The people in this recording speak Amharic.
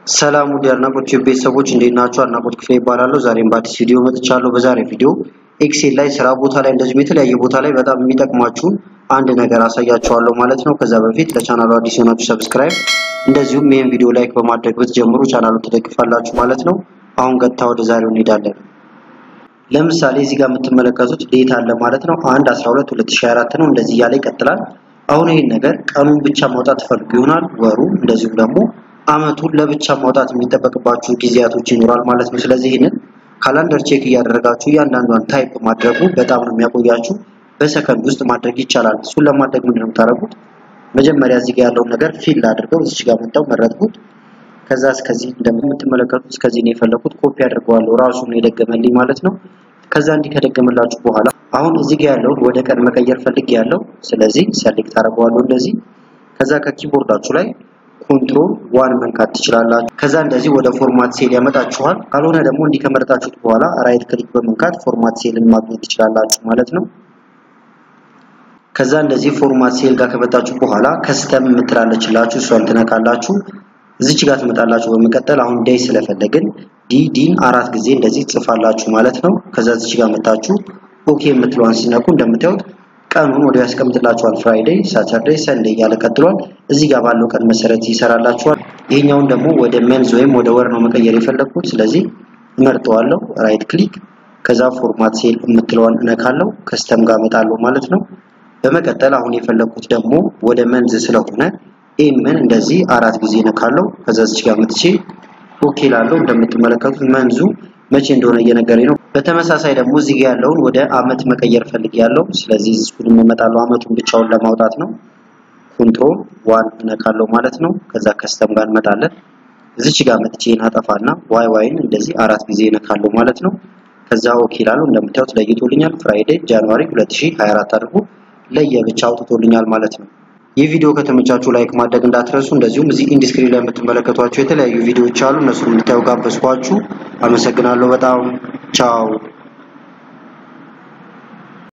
ሰላም ውድ የአድናቆት ቤተሰቦች እንዴት ናችሁ? አድናቆት ክፍሌ ይባላለሁ። ዛሬም በአዲስ ቪዲዮ መጥቻለሁ። በዛሬ ቪዲዮ ኤክሴል ላይ ስራ ቦታ ላይ እንደዚሁም የተለያየ ቦታ ላይ በጣም የሚጠቅማችሁን አንድ ነገር አሳያችኋለሁ ማለት ነው። ከዛ በፊት ለቻናሉ አዲስ የሆናችሁ ሰብስክራይብ፣ እንደዚሁም ይህን ቪዲዮ ላይክ በማድረግ ብትጀምሩ ቻናሉን ትደግፋላችሁ ማለት ነው። አሁን ቀጥታ ወደ ዛሬው እንሄዳለን። ለምሳሌ እዚህ ጋር የምትመለከቱት ዴት አለ ማለት ነው። 1 12 2024 ነው። እንደዚህ እያለ ይቀጥላል። አሁን ይህን ነገር ቀኑን ብቻ ማውጣት ትፈልጉ ይሆናል፣ ወሩ እንደዚሁም ደግሞ አመቱን ለብቻ ማውጣት የሚጠበቅባችሁ ጊዜያቶች ይኖራል ማለት ነው። ስለዚህ ይህንን ካላንደር ቼክ እያደረጋችሁ እያንዳንዷን ታይፕ ማድረጉ በጣም ነው የሚያቆያችሁ። በሰከንድ ውስጥ ማድረግ ይቻላል። እሱን ለማድረግ ምንድን ነው የምታደርጉት? መጀመሪያ እዚህ ጋር ያለውን ነገር ፊል አድርገው እዚች ጋር መጣው መረጥኩት። ከዛ እስከዚህ እንደምትመለከቱት እስከዚህ ነው የፈለኩት። ኮፒ አድርገዋለሁ ራሱን የደገመልኝ ማለት ነው። ከዛ እንዲህ ከደገመላችሁ በኋላ አሁን እዚህ ጋር ያለውን ወደ ቀን መቀየር ፈልግ ያለው ስለዚህ ሰሌክት አደርገዋለሁ እንደዚህ። ከዛ ከኪቦርዳችሁ ላይ ኮንትሮል ዋን መንካት ትችላላችሁ። ከዛ እንደዚህ ወደ ፎርማት ሴል ያመጣችኋል። ካልሆነ ደግሞ እንዲህ ከመረጣችሁት በኋላ ራይት ክሊክ በመንካት ፎርማት ሴልን ማግኘት ትችላላችሁ ማለት ነው። ከዛ እንደዚህ ፎርማት ሴል ጋር ከመጣችሁ በኋላ ከስተም የምትላለችላችሁ እሷን ትነካላችሁ። እዚች ጋር ትመጣላችሁ። በመቀጠል አሁን ዴይ ስለፈለግን ዲ ዲን አራት ጊዜ እንደዚህ ጽፋላችሁ ማለት ነው። ከዛ እዚች ጋር መጣችሁ ኦኬ የምትለዋን ሲነኩ እንደምታዩት ቀኑን ወዲያው ያስቀምጥላችኋል። ፍራይዴይ፣ ሳተርዴይ፣ ሰንዴይ እያለ ቀጥሏል። እዚህ ጋር ባለው ቀን መሰረት ይሰራላችኋል። ይሄኛውን ደግሞ ወደ መንዝ ወይም ወደ ወር ነው መቀየር የፈለግኩት። ስለዚህ እመርጠዋለሁ፣ ራይት ክሊክ፣ ከዛ ፎርማት ሴል የምትለዋን እነካለሁ። ከስተም ጋር እመጣለሁ ማለት ነው። በመቀጠል አሁን የፈለግኩት ደግሞ ወደ መንዝ ስለሆነ ኤምን እንደዚህ አራት ጊዜ እነካለሁ። ከዛ እዚህ ጋር መጥቼ ኦኬ ላለው እንደምትመለከቱት መንዙ መቼ እንደሆነ እየነገረኝ ነው። በተመሳሳይ ደግሞ እዚህ ጋር ያለውን ወደ አመት መቀየር ፈልግ ያለው ስለዚህ እሱን እመጣለሁ አመቱን ብቻውን ለማውጣት ነው። ኮንትሮል ዋን እነካለሁ ማለት ነው። ከዛ ከስተም ጋር እንመጣለን። እዚች ጋር መጥቼ አጠፋና ዋይ ዋይን እንደዚህ አራት ጊዜ እነካለሁ ማለት ነው። ከዛ ኦኬ ላለው እንደምታዩት ለይቶልኛል። ፍራይዴ ጃንዋሪ 2024 አድርጎ ለየብቻ አውጥቶልኛል ማለት ነው። ይህ ቪዲዮ ከተመቻችሁ ላይክ ማድረግ እንዳትረሱ። እንደዚሁም እዚህ ኢንዲስክሪን ላይ የምትመለከቷቸው የተለያዩ ቪዲዮዎች አሉ። እነሱን እንድታዩ ጋበዝኳችሁ። አመሰግናለሁ በጣም ቻው።